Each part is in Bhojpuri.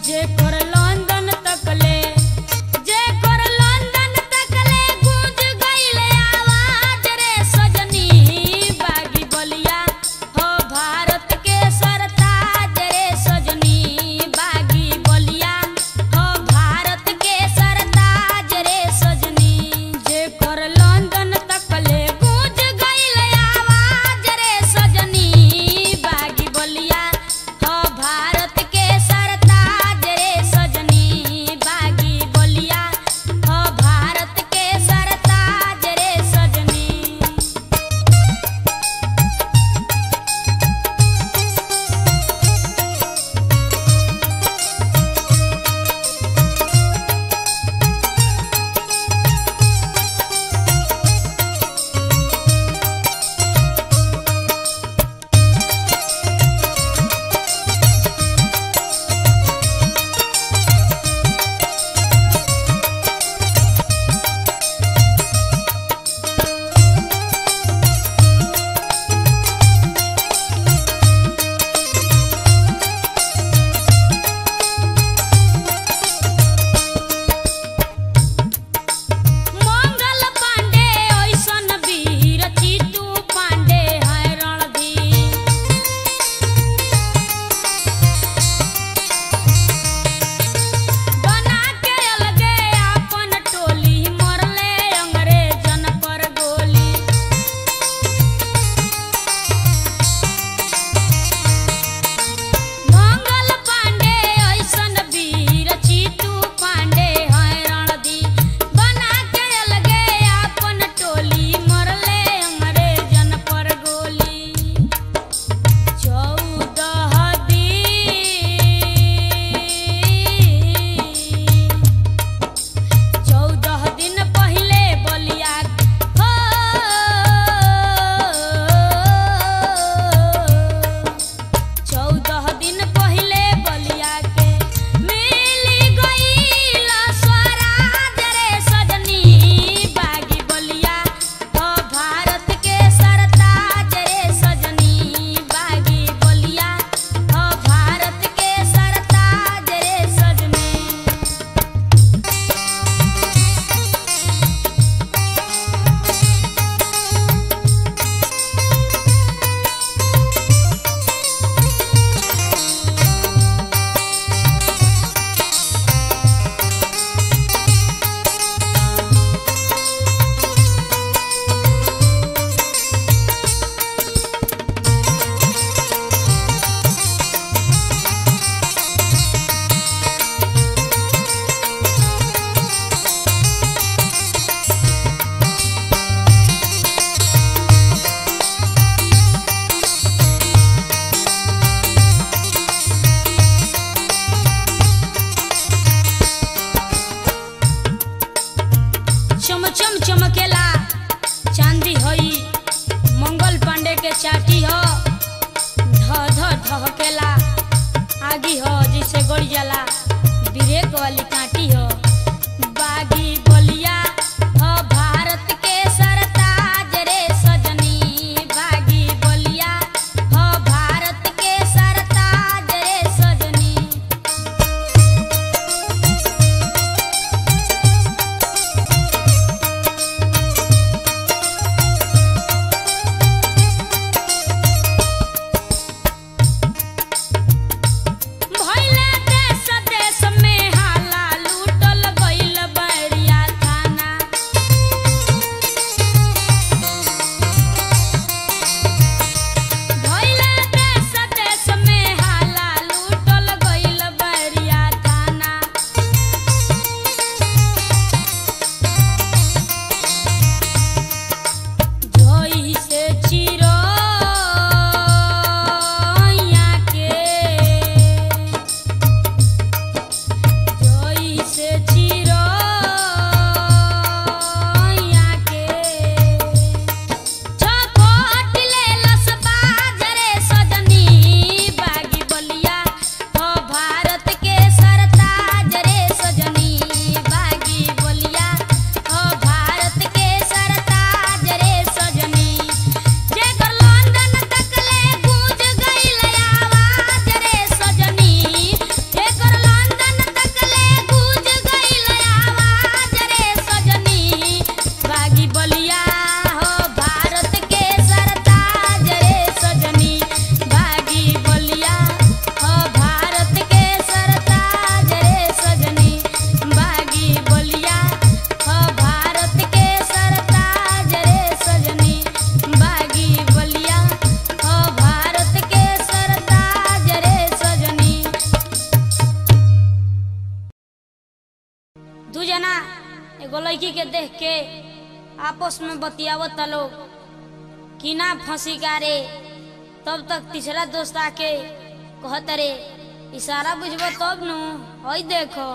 जेकर लंदन तकले जेकर लंदन तकले गूंज गइले आवाज रे सजनी बागी बलिया हो भारत के सरताज रे सजनी बागी बलिया हो भारत के सरताज रे सजनी जेकर लंदन तकले गूंज गइले आवाज रे सजनी बागी बलिया हो भारत के सरताज रे सजनी बागी बलिया हो भारत के सरताज रे सजनी मंगल पांडे ऐसन वीर चितू पांडे है रणधीर बना के अलगे अपन टोली मरले अंग्रेजन पर गोली मंगल पांडे ऐसन वीर चितू पांडे है रणधीर बना के अलगे अपन टोली मरले अंग्रेजन पर गोली चौदह दिन चौदह दिन पहिले बलिया हो चौदह दिन पहिले बलिया के मिली गईल स्वराज रे सजनी बागी बलिया हो भारत के सरताज रे सजनी बागी बलिया हो भारत के सरताज रे सजनी चम चम चमकेला चांदी हई मंगल पांडे के चाटी ह ध ध धहकेला आगी ह जैसे गड़ जाला ब्रेक वाली काटी ह बागी बलिया ह भारत के सरताज रे सजनी बागी बलिया ह भारत के सरताज रे सजनी भइले देश देश में हाला लूटल गइल बैरिया एगो लड़की के देख के आपस में बतियावत लोग कि ना फंसी का रे तब तक तीसरा दोस्त आके कहत रे इशारा बुझबो तब नु हई देखो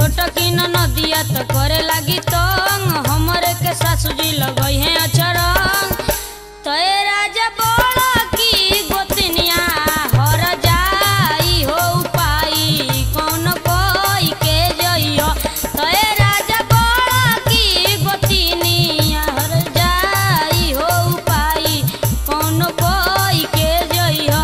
छोटकी नदिया तो करे लागी तंग हमरे के सासू जी लगई है अचरंग तय राजा बोला की गोतनिया हर जाई हो पाई कौन कोई के जइयो तय राजा बोला की गोतनिया हर जाई हो पाई कौन कोई के जइयो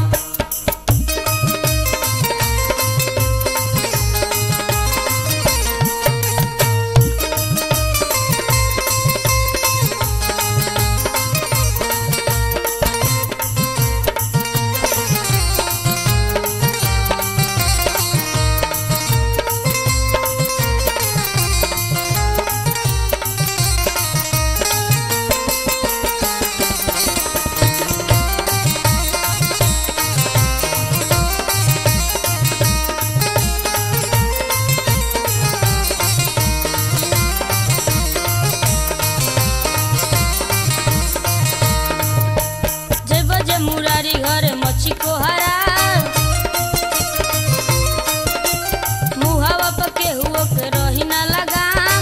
जय बजे मुरारी घरे मच्छी को हरा मुहावा पे केहुओ के रही ना लगाम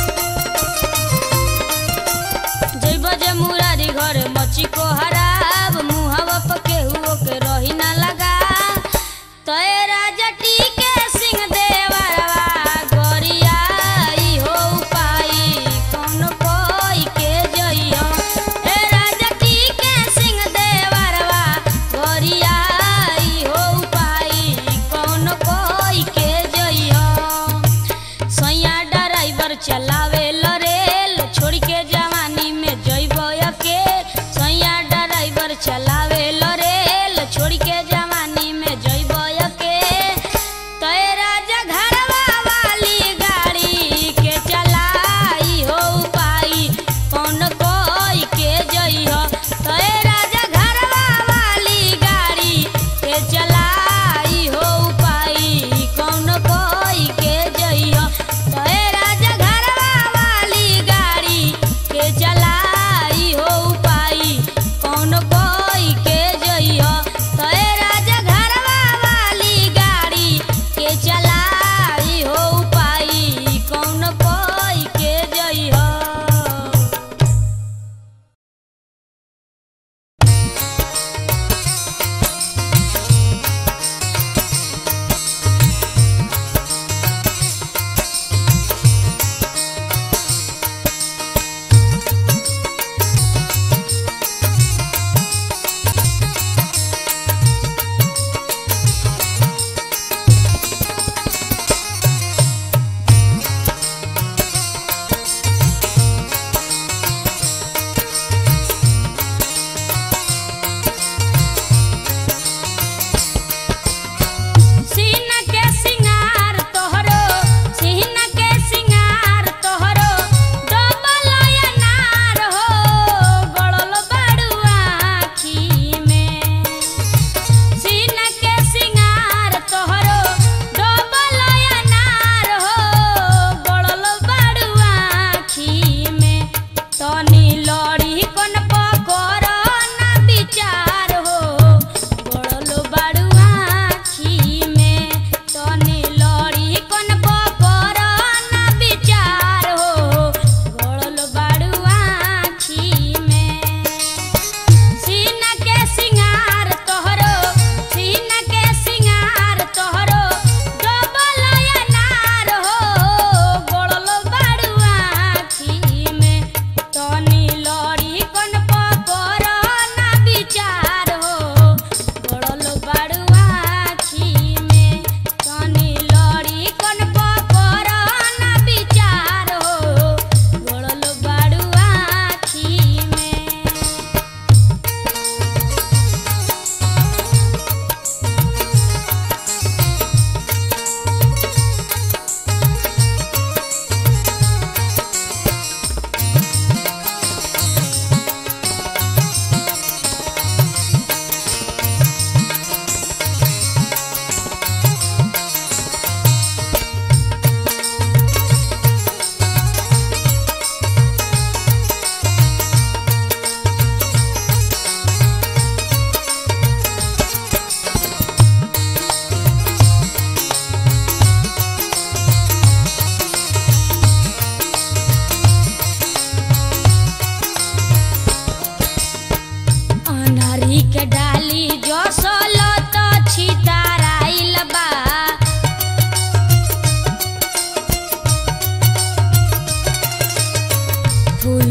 जय बजे मुरारी घरे मच्छी को हराब मुहावा पे केहुओ के रही ना लगा तय राजा टीके सिंह देवरवा गोरियाई हो पाई कौन कोई के जइयो ए राजा टीके सिंह देवरवा गोरियाई हो पाई कौन कोई के जइयो सैया ड्राइवर चलावे ल रेल छोड़ के जवानी में जइबो के सैया ड्राइवर चलावे ल रेल छोड़ के जवानी में जइबो के तय राजा घरवा वाली गाड़ी के चलाई हो पाई कौन कोई के जइहो तय राजा घरवा वाली गाड़ी के चलाई हो पाई कौन कोई के जइहो तय राजा घरवा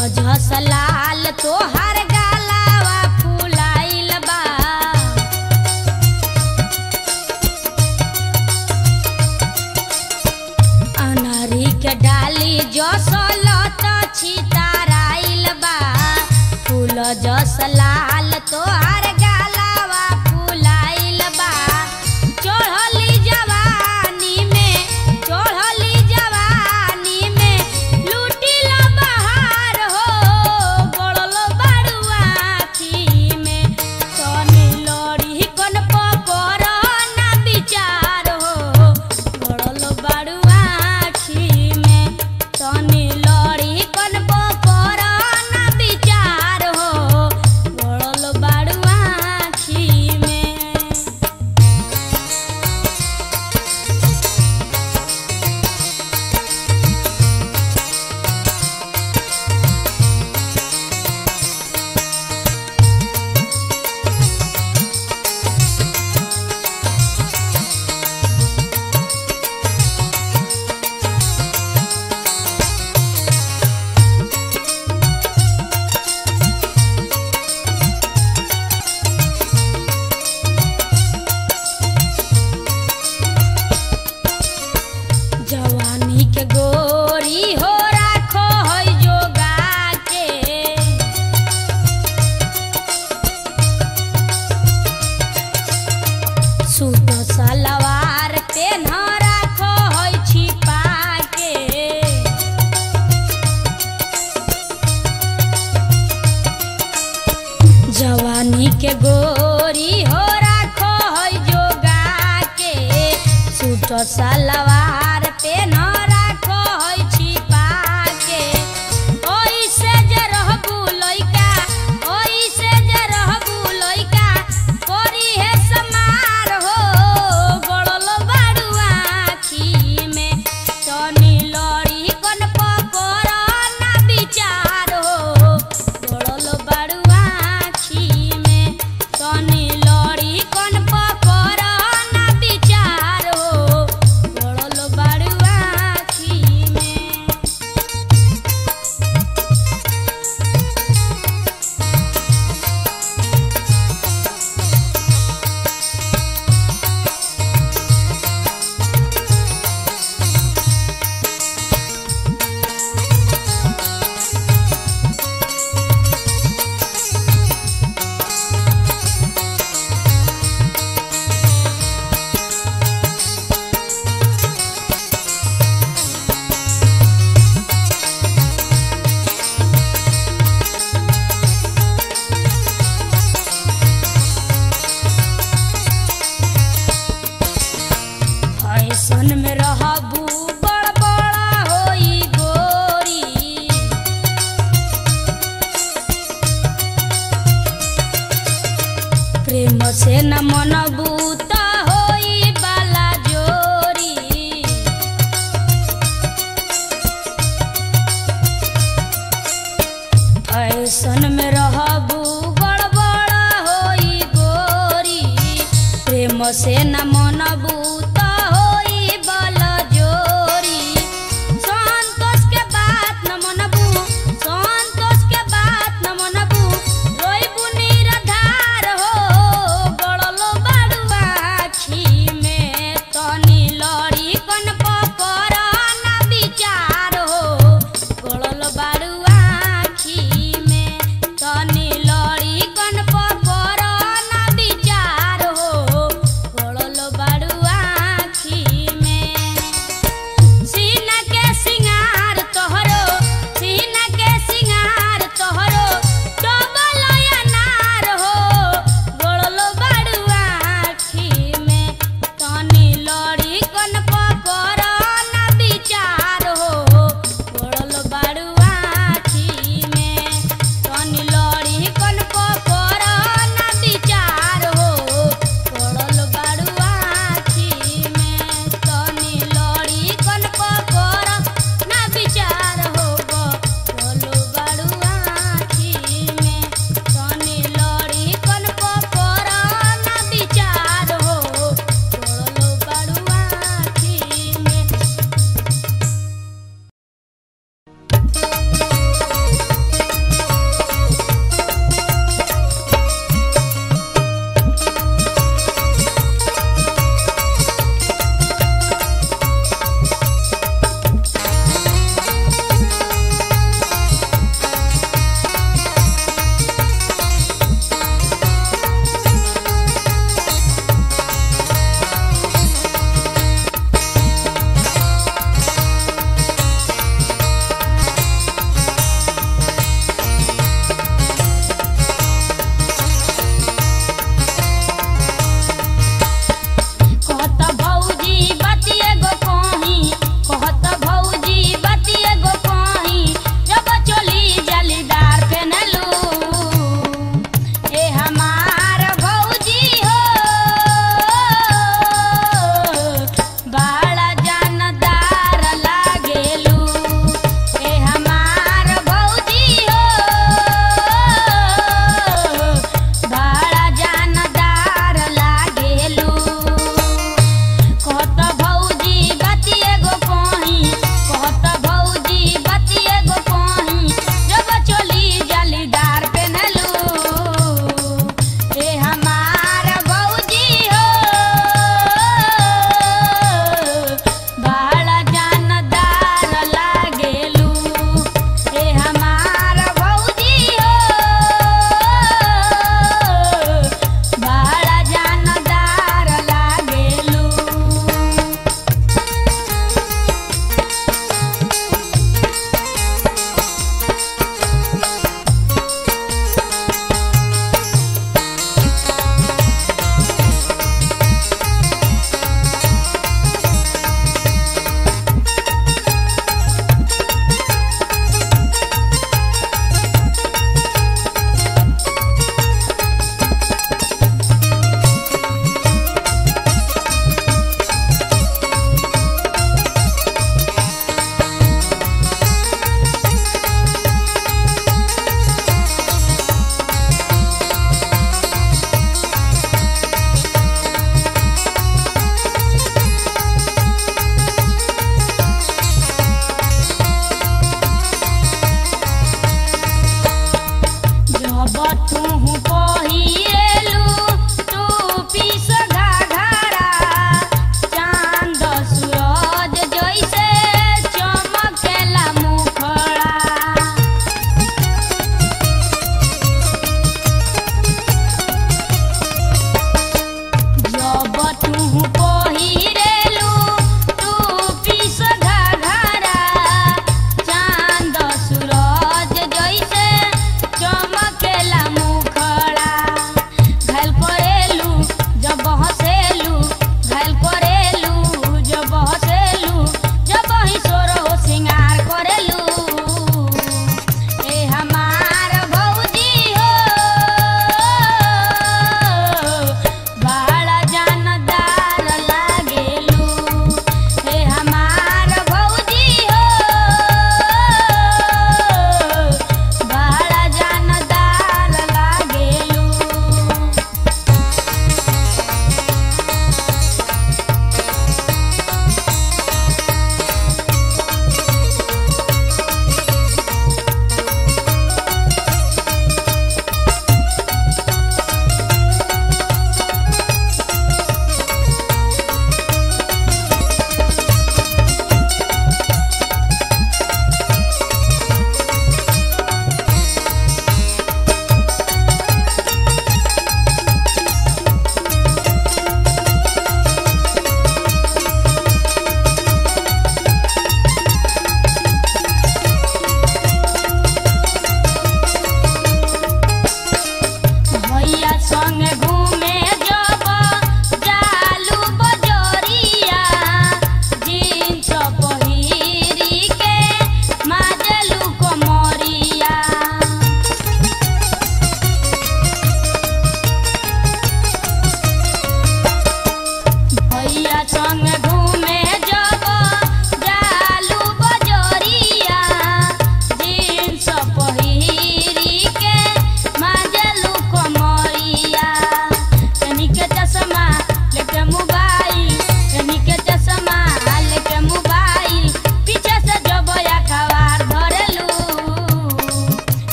झस लाल तोहर गालावा फुलाइल बा अनरी के डाली जसलत छिताराइल बा फूल जस लाल तोहर गालावा फुलाइल बा चढ़ली जवानी में चढ़ली जवानी में लूटिल बहार हो गड़ल बाड़ुआ आखी में तनी लड़ी कन पकर ना विचार हो गड़ल बाड़ुआ आखी में तनी लड़ी कन पकर ना विचार हो गड़ल बाड़ुआ आखी में जवानी के गोरी हो राखो है जोगा के सूट सलवार पेन राखो है छिपा के जवानी के गोरी हो राखो है जोगा के सूट सलवार पे न राखो है छिपा के ओई से जे रहबू लइका ओई से जे रहबू लइका कोरी है समार हो गड़ल बाड़ू आखी में तनी लड़ी कन पकर ना विचार हो गड़ल बाड़ू आखी में तनी लड़ी कन पकर ना विचार हो गड़ल बाड़ू आखी में फैशन में रहबू बड़ बड़ा होई गोरी प्रेम से न मनबू त होई बाला जोरी फैशन में रहबू गड़बड़ होई गोरी प्रेम से न मनबू त होई बल जोरी संतोष के बात न मनबू संतोष के बात न मनबू रोइबू निराधार हो गड़ल बाड़ू आखी में तनी लड़ी कन पकर ना विचार हो गड़ल बाड़ू आखी में तनी लड़ी कन पकर ना विचार हो गड़ल बाड़ू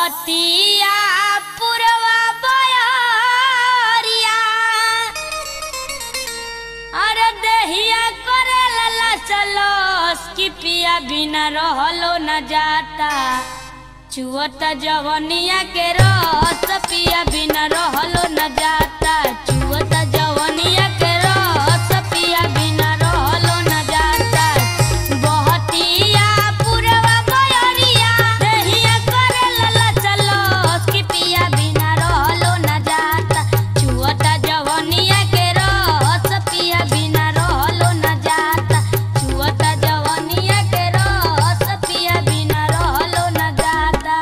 बहतिया पुरवा बयरिया अरे देहिया करे लला चलो कि पिया बिना रहलो न जाता चुअता जवनिया के रस पिया बिना रहलो न जाता चुअता जवनिया के रस पिया बिना रहलो न जाता बहतिया पुरवा बयरिया देहिया करे लला चलो कि पिया बिना रहलो न जाता चुअता जवनिया के रस पिया बिना रहलो न जाता चुअता जवनिया के रस पिया बिना रहलो न जाता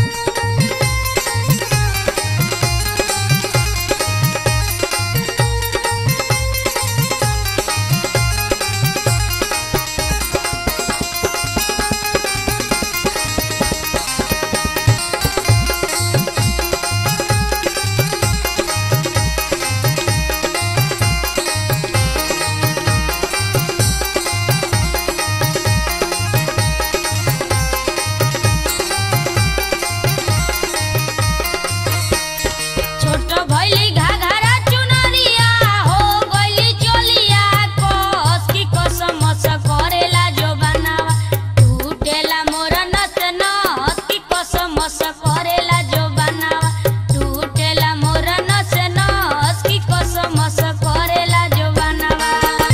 छोट भइली घाघरा चुनरिया हो गइली चोलिया कस की कसमस करेला जो बनावा टूटेला मोर नस नस की कसमस करेला जो बनावा टूटेला मोर नस नस की कसमस करेला जो बनावा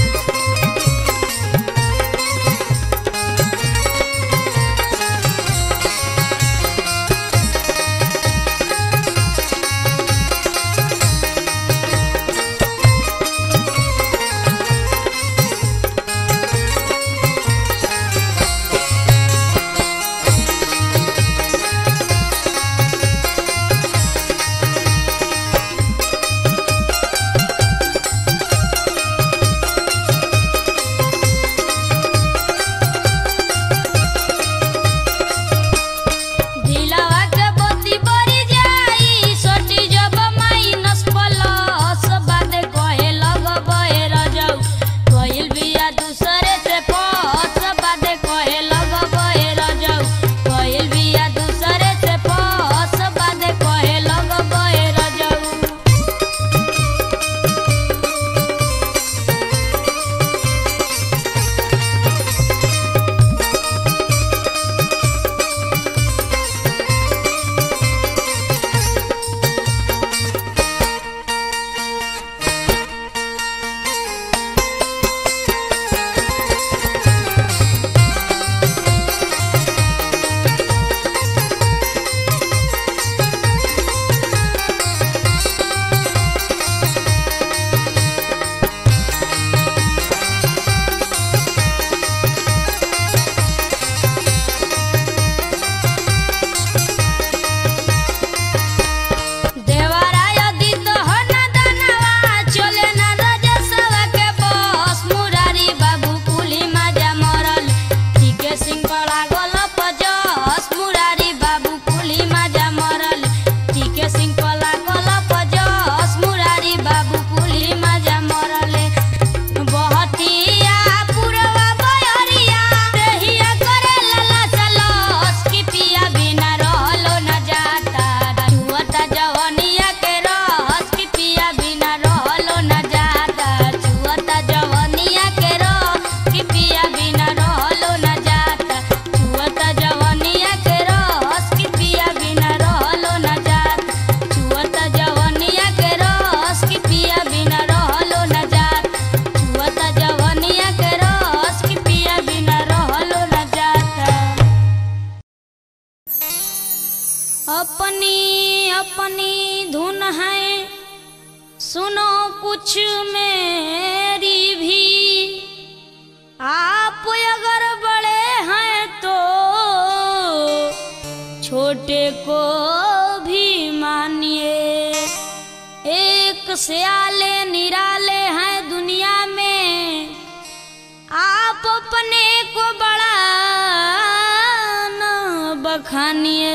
दिलवा के बत्ती बरी जाई सोटी जब माइनस प्लस बादे कहे लगबे रजौ कइल बिया दूसरे से पस बादे कहे लगबे रजौ कइल बिया दूसरे से पस बादे कहे लगबे रजौ देवराय दित हो न दनवा चले न रजसवा के बस मुरारी बाबू कुली माजा मरल टीके सिंह पड़ा गल पजस मुरारी बाबू कुली माजा मरल टीके सिंह पड़ा गल पजस मुरारी बाबू कुली माजा मरले बहतिया पुरवा बयरिया देहिया करे लला चलस कि पिया बिना रहलो न जाता चुअता जवनिया के रस कि पिया बिना रहलो न जाता चुअता जवनिया के रस कि पिया बिना रहलो न जाता चुअता जवनिया के रस कि पिया बिना रहलो न जाता चुअता जवनिया के रस कि पिया बिना रहलो न जाता छुअता जवनिया के रस कि पिया बिना रहलो न जाता अपनी अपनी धुन है सुनो कुछ मेरी भी आप अगर बड़े हैं तो छोटे को भी मानिए एक सियाले निराले हैं दुनिया में आप अपने को बड़ा न बखानिए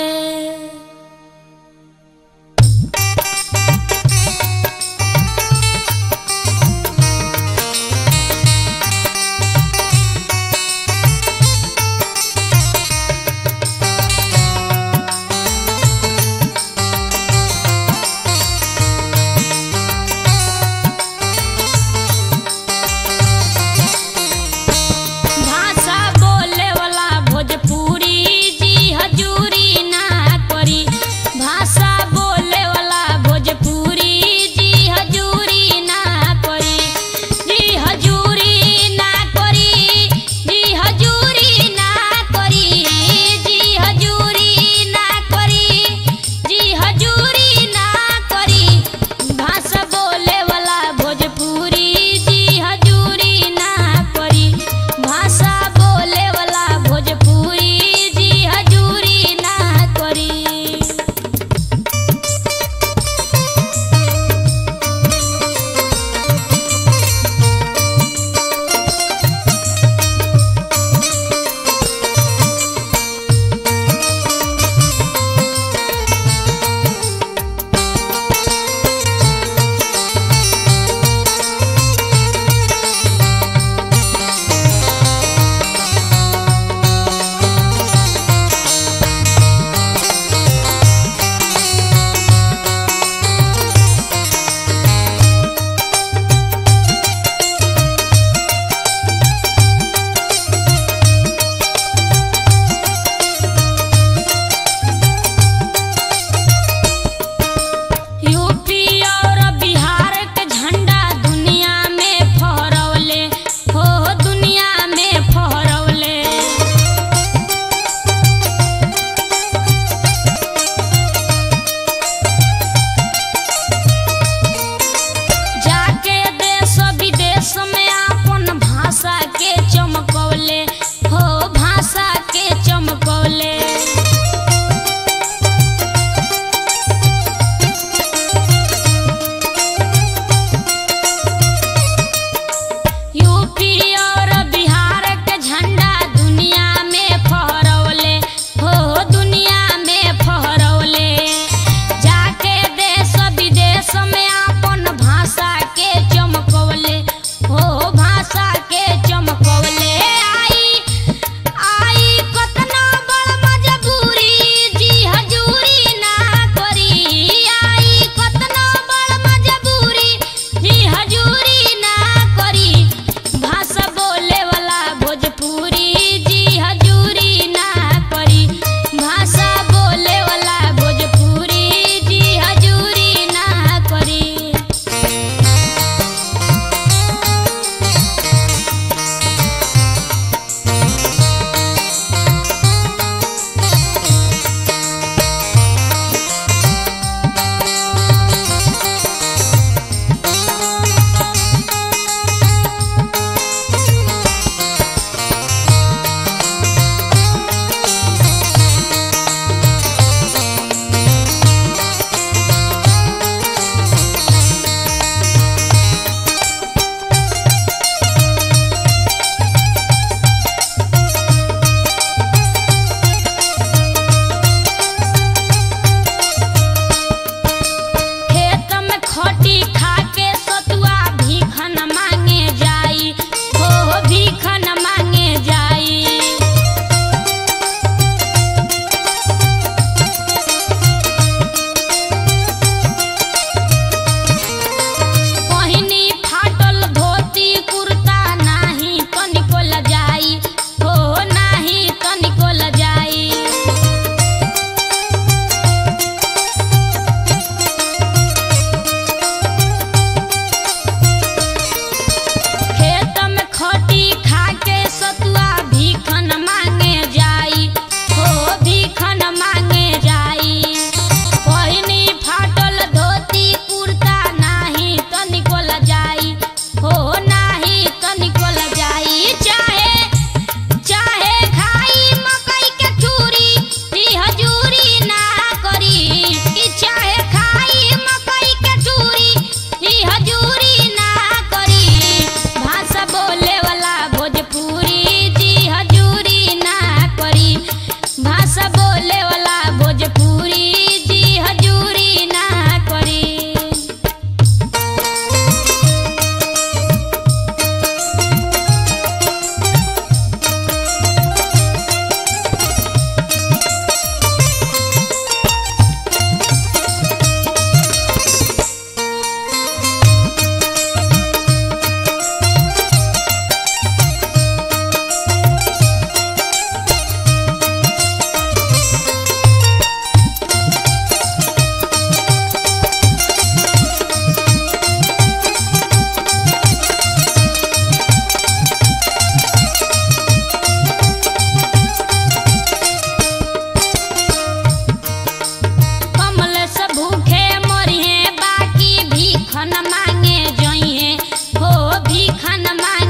जइहे हो भी खान मांगे